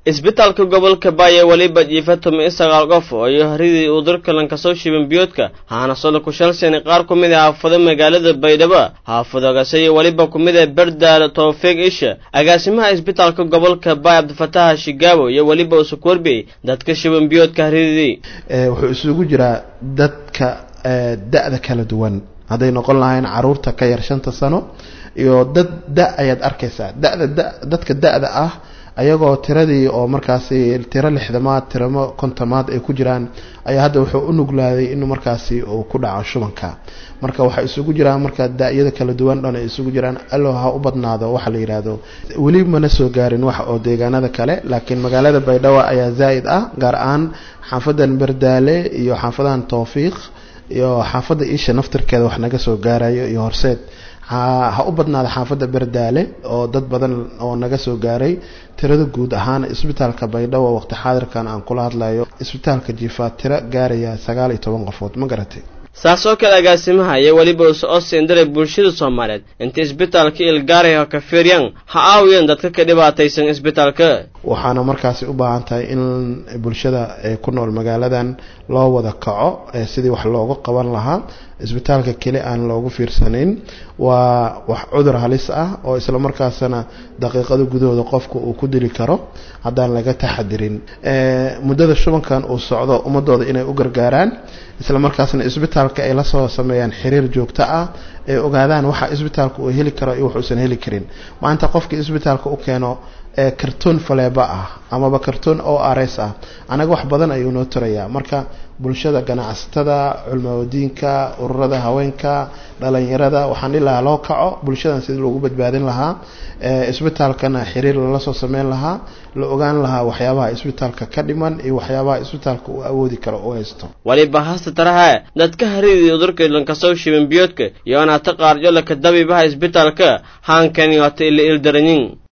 isbitaalka gobolka baaya weliba jiifa tumi sagaal qof oo iyo haridii uu dalkalan kasoo shiban biyoodka haana solo ku shalsani qaar ku mid a haafado magaalada baydhabo haafadogase iyo weliba ku mid a berdaal toofiiq isha agaasimaha isbitaalka gobolka baaya cabdifataha shigaabo iyo weliba usukorbi dadka shiban biyoodka haridii wuxuu isugu jiraa dadka da-da kala duwan hadday noqon lahayn caruurta ka yar shanta sano iyo dad da ayaad arkaysaa dada da dadka da-da ah ayagoo tiradii oo markaasi tiro lixdamaad tiramo kontomaad ay ku jiraan ayaa hadda wuxuu u nuglaaday inuu markaasi uu ku dhaco shubanka marka waxay isugu jiraan marka da-yada kala duwan dhan ay isugu jiraan allo ha u badnaado waxa la yidhaahdo weli mana soo gaarin wax oo deegaanada kale laakiin magaalada baydhabo ayaa zaa'id ah gaar ahaan xaafadan berdaale iyo xaafadan towfiiq iyo xaafadda isha naftirkeeda wax naga soo gaarayo iyo horseed ha u badnaada xaafadda berdaale oo dad badan oo naga soo gaaray tirada guud ahaan isbitaalka baydhabo waqti xaadirkan aan kula hadlayo isbitaalka jiifaa tiro gaaraya sagaal iyo toban qofood ma garatay saas oo kale agaasimaha iyo weliba uso seendaray bulshada soomaaliyeed inta isbitaalka ilgaaraya ka fiiryan ha aawiyeen dadka ka dhibaataysan isbitaalka waxaana markaasi u baahan tahay in bulshada ku nool magaaladan loo wada kaco sidii wax looga qaban lahaa isbitaalka keli aan loogu fiirsanayn waa wax cudur halis ah oo isla markaasna daqiiqada gudahooda qofka uu ku dili karo haddaan laga taxadirin muddada shubankan uu socdo ummadooda inay u gargaaraan isla markaasna isbitaalka ay lasoo sameeyaan xiriir joogto ah ay ogaadaan waxa isbitaalka uu heli karo iyo waxuusan heli karin maanta qofka isbitaalka u keeno kartoon faleeba ah amaba kartoon o r s ah anaga wax badan ayuu noo tirayaa marka bulshada ganacsatada culmawadiinka ururada haweenka dhalinyarada waxaan dhihi lahaa loo kaco bulshadan sidii loogu badbaadin lahaa isbitaalkana xiriir lala soo sameyn lahaa la ogaan lahaa waxyaabaha isbitaalka ka dhiman iyo waxyaabaha isbitaalka uu awoodi karo u haysto waliba hasta taraha dadka haridii udurka lankasoo shiban biyoodka iyo anaata qaarjo laka dabiibaha isbitaalka haankani waata ila ildaranyin